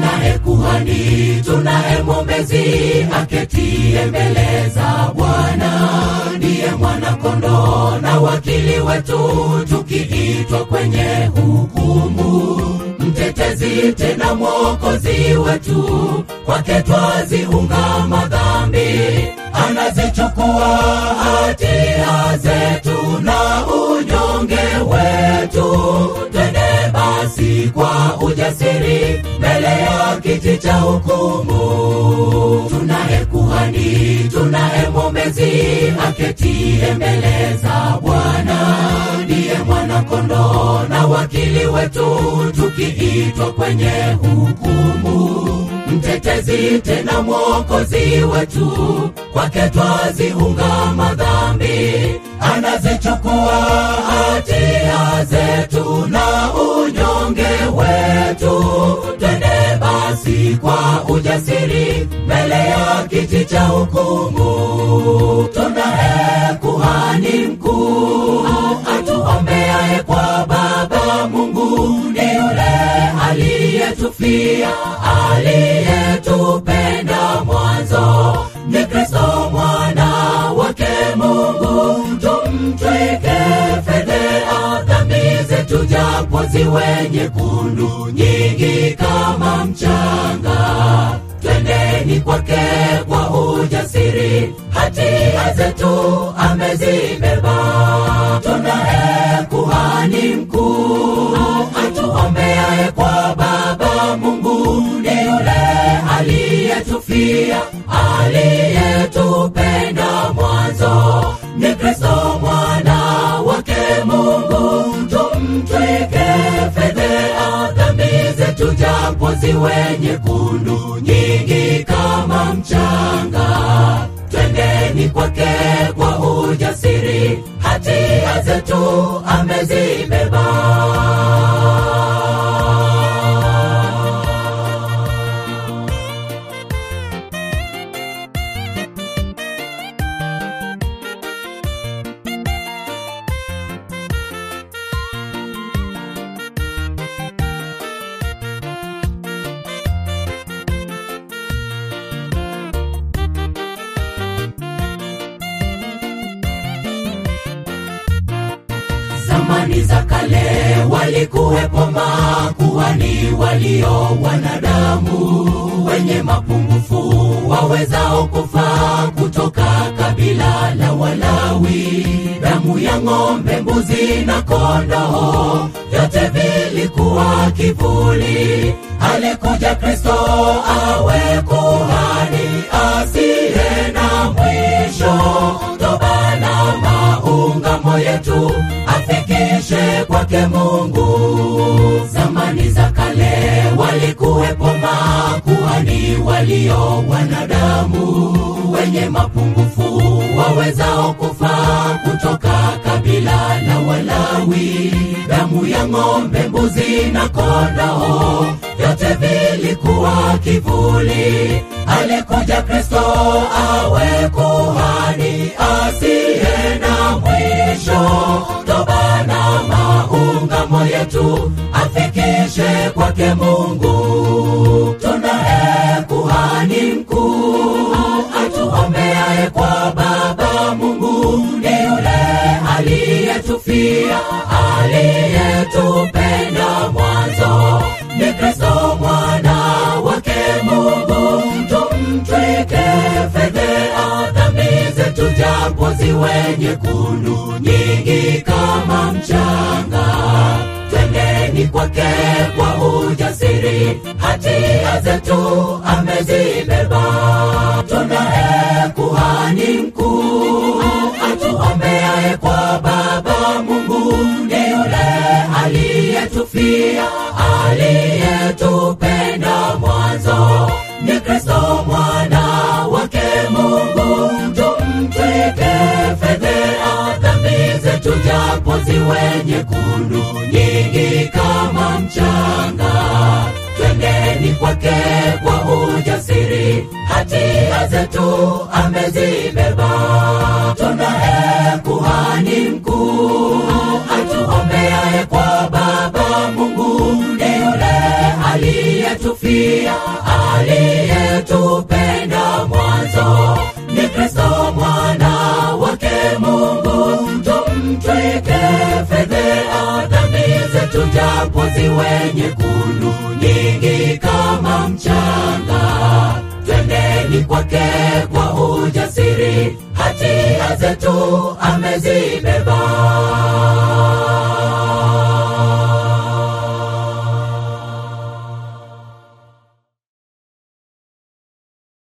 tunaye kuhani, tunaye mwombezi aketie mbele za Bwana, ndiye mwana kondoo na wakili wetu, tukiitwa kwenye hukumu mtetezi tena mwokozi wetu, kwake twaziunga madhambi, anazichukua hatia zetu na unyonge wetu. Twende basi kwa ujasiri mbele ya kiti cha hukumu. Tunaye kuhani, tunaye mwombezi aketie mbele za Bwana, ndiye mwana kondoo na wakili wetu, tukiitwa kwenye hukumu mtetezi tena mwokozi wetu, kwake twaziunga madhambi, anazichukua hatia zetu na unyonge wetu. Twende basi kwa ujasiri mbele ya kiti cha hukumu. Tunaye kuhani mkuu atuombeaye kwa Baba Mungu, ni yule aliyetufia, aliyetupenda mwanzo, ni Kristo mwana wake Mungu. Tumtwike fedhea dhambi zetu, japo ziwe nyekundu nyingi kama mchanga. Twendeni kwake kwa ujasiri, hatia zetu amezibeba. Tunaye kuhani mkuu atuombeaye kwa Baba Mungu, ni yule aliyetufia, aliyetupenda mwanzo, ni Kristo mwana wake Mungu. Tumtwike fedhea dhambi zetu, japo ziwe nyekundu nyingi kama mchanga. Twendeni kwake kwa ujasiri, hatia zetu amezibeba. zamani za kale walikuwepo makuhani walio wanadamu wenye mapungufu wawezao kufaa kutoka kabila la Walawi. Damu ya ng'ombe, mbuzi na kondoo, vyote vilikuwa kivuli. Alikuja Kristo awe kuhani asiye na mwisho, toba na maungamo yetu afikishe kwake Mungu. Zamani za kale walikuwepo makuhani walio wanadamu wenye mapungufu wawezao kufaa kutoka kabila la Walawi. Damu ya ng'ombe, mbuzi na kondoo, vyote vilikuwa kivuli. Alikuja Kristo awe kuhani asiye na mwisho, toba na maungamo yetu afikishe kwake Mungu. Tunaye kuhani mkuu atuombeaye kwa Baba Mungu, ni yule aliyetufia, aliyetupenda mwanzo, ni Kristo mwana wake Mungu. Tumtwike fedhea dhambi zetu, japo ziwe nyekundu nyingi kama mchanga. Twendeni kwake kwa ujasiri, hatia zetu amezibeba. Tunaye kuhani mkuu atuombeaye kwa Baba Mungu, ni yule aliyetufia, aliyetupenda mwanzo, ni Kristo mwana wake Mungu. Tumtwike fedhea dhambi zetu, japo ziwe nyekundu nyingi kama mchanga. Twendeni kwake kwa ujasiri, hatia zetu amezibeba. Tunaye kuhani mkuu atuombeaye kwa Baba Mungu, ni yule aliyetu kutufia aliyetupenda mwanzo ni kristo mwana wake mungu tumtwike fedhea dhambi zetu japo ziwe nyekundu nyingi kama mchanga twendeni kwake kwa ujasiri hatia zetu amezibeba